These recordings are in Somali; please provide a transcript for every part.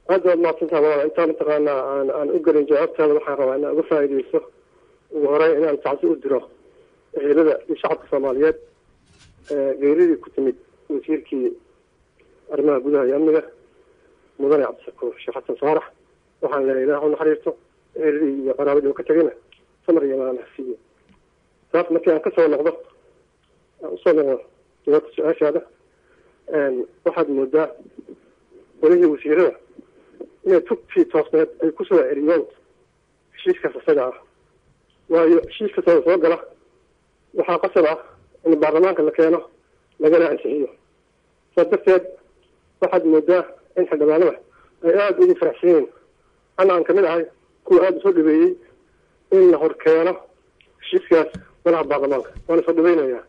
aada waad mahadsantaha walaal intaa mataqaanaa aan aan u gelin jawaabtaada waxaan rabaa inaan uga faa'iidaysto ugu horey inaan tacsi u diro ehelada iyo shacabka soomaaliyeed geeridii ku timid wasiirkii arrimaha gudaha iyo amniga mudane cabdishakuur sheekh xasan saarax waxaan leeyahay ilaah u naxariisto eheladii iyo qaraabadii oo ka tegayna samar iyo maaan hasiiyo taas markii aan kasoo noqdo aan usoo noqdo jawaabta su-aashaada waxaad moodaa golihii wasiirada inay tugtii toosneed ay kusoo celiyeen heshiiskaas isaga ah waayo heshiiska soo soo gala waxaa qasab ah in baarlamaanka la keeno lagana ansixiyo saas darteed waxaad moodaa in xildhibaanada ay aada ugu faraxsan yihiin ana aan kamid ahay kuwa aada usoo dhabeeyey in la hor keeno heshiiskaas golaha baarlamaanka waana soo dhaweynayaa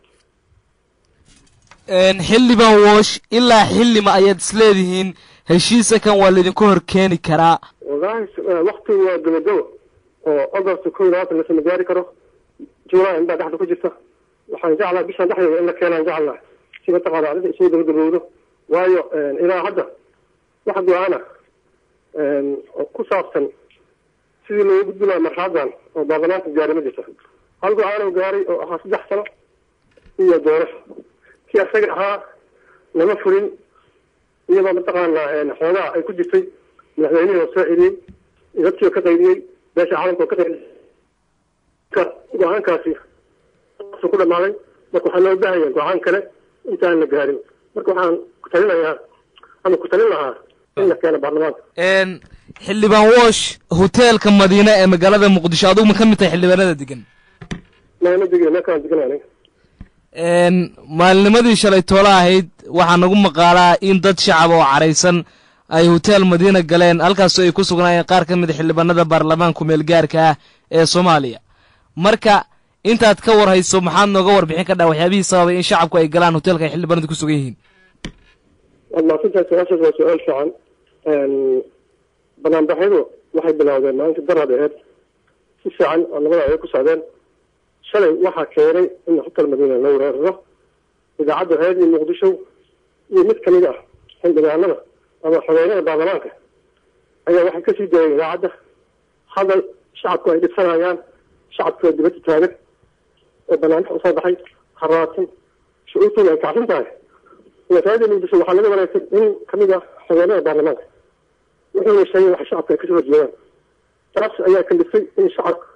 xildhibaan woosh ilaa xillima ayaad isleedihiin heshiisa kan waa laydinku hor keeni karaa wallaahi waktigu waa gabagabo oo agost ko iyo labaatan lasama gaari karo july inbaa dhexda ku jirta waxaan jeclaa bishaan dhexdeeda in la keenaan jeclaa si mataqaana arrinta isugu gabagabowdo waayo ilaa hadda wax go-aana oo ku saabsan sidii looga gudbi lahaa marxaladan oo baarlamaanka gaari ma jirta hal go-aan gaaray oo ahaa saddex sano iyo doorasho kii asaga ahaa lama furin iyadoo mataqaanaa xoogaa ay ku jirtay madaxweynihii oo soo celiyey dadkii oo ka qaydiyey beesha caalamka oo ka qaydiyey go-aankaasi su ku dhamaaday marka waxaa loo baahaya go-aan kale intaan la gaarin marka waxaan ku talinayaa ama ku talin lahaa in la keeno baarlamaanka xildhibaan woosh hoteelka madiine ee magaalada muqdisho adugu ma ka mid tahay xildhibaanada degan ma degin meekaan deganaan maalinimadii shalay toola ahayd waxaa nagu maqaalaa in dad shacab oo caraysan ay hoteel madiina galeen halkaasoo ay ku sugnaayeen qaar ka mid a xildhibaanada baarlamaanku meelgaarka ah ee soomaaliya marka intaad ka war hayso maxaad nooga warbixin ka dhaa waxyaabihii sababay in shacabku ay galaan hoteelka ay xildhibaanadu ku sugan yihiin waad mahadsantahay su-aashaas waa su-aal fiican banaanbaxyadu waxay bilowdeen maalinta darad aheed si fiican oo labada ay ku socdeen shalay waxaa keenay in hotel madiina la weeraro idaacadda reediyo muqdisho iyo mid kamid ah xildhibaanada ama xogeynada baarlamaanka ayaa waxay kasii daayeen idaacadda hadal shacabku ay dhibsanayaan shacabku waa dibadda taagan oo banaanbax usoo baxay haraatan shucuurtooda ay kacsan tahay reediyo muqdisho waxaa laga wanaagsan in kamid ah xogeynada baarlamaanka wuxuuna sheegay waxa shacabka ay kasoo horjeedaan taas ayaa kalifay in shacabka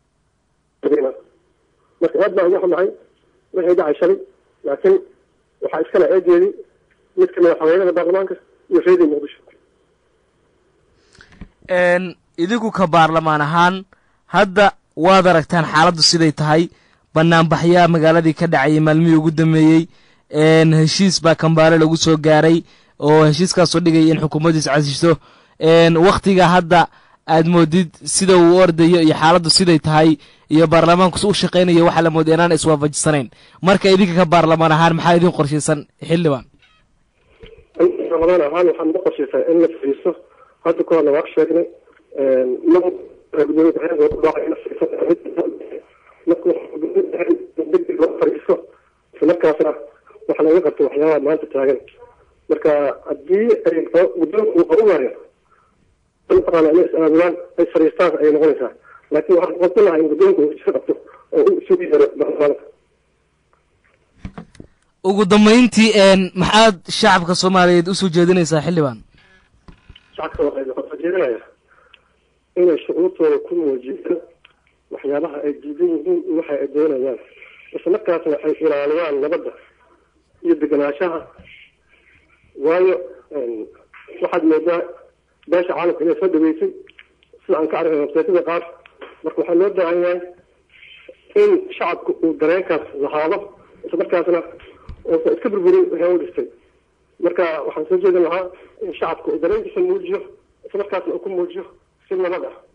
marka aad baa uga xumahay wixii dhacay shalay laakiin waxaa iskale eedeedii mid kamid a xogeynada baarlamaanka iyo reediyo muqdisho idinku ka baarlamaan ahaan hadda waad aragtaan xaaladdu siday tahay banaanbaxyaa magaaladii ka dhacayay maalmihii ugu dambeeyey heshiis baa kambaale lagu soo gaaray oo heshiiskaasoo dhigaya in xukuumaddiis casiso waktiga hadda aad moodid sida uu ordayo iyo xaaladdu siday tahay iyo baarlamaanku u shaqaynayo waxaa la mooday inaan iswaafajisanayn marka idinka ka baarlamaan ahaan maxaa idin qorshaysan xildhibaan baarlamaan ahaan waxaa naga qorshaysaa in la fadhiisto hadda ka horna waa sheegnay degdeg loo fadhiisto islamarkaasna waxa laga qabto waxyaabaha maanta taagan marka haddii ay guddoonka uu qarumayo mataqaana inay is-aabulaan ay fadhiistaan ayay noqonaysaa laakiin waxaan qabsan lahaa in guddoonka uu iska qabto oo uu isugu yeero baarlamaanka ugu dambayntii maxaad shacabka soomaaliyeed usoo jeedinaysaa xildhibaan shacabka soomaaliyeed waxaan soo jeedinayaa inay shucuurtooda ku muujiyaan waxyaabaha ay diidan yihiin iyo waxa ay doonayaan islamarkaasna ay ilaaliyaan nabadda iyo deganaanshaha waayo waxaad moodaa beesha caalamka inay soo dhaweysay sida aan ka arkay websaytada qaar marka waxaa loo baahan yahay in shacabka uu dareenkaas lahaado islamarkaasna uusan iska burburin wixii u dhistay marka waxaan soo jeedin lahaa in shacabka uu dareenkiisa muujiyo islamarkaasna uu ku muujiyo si nabad ah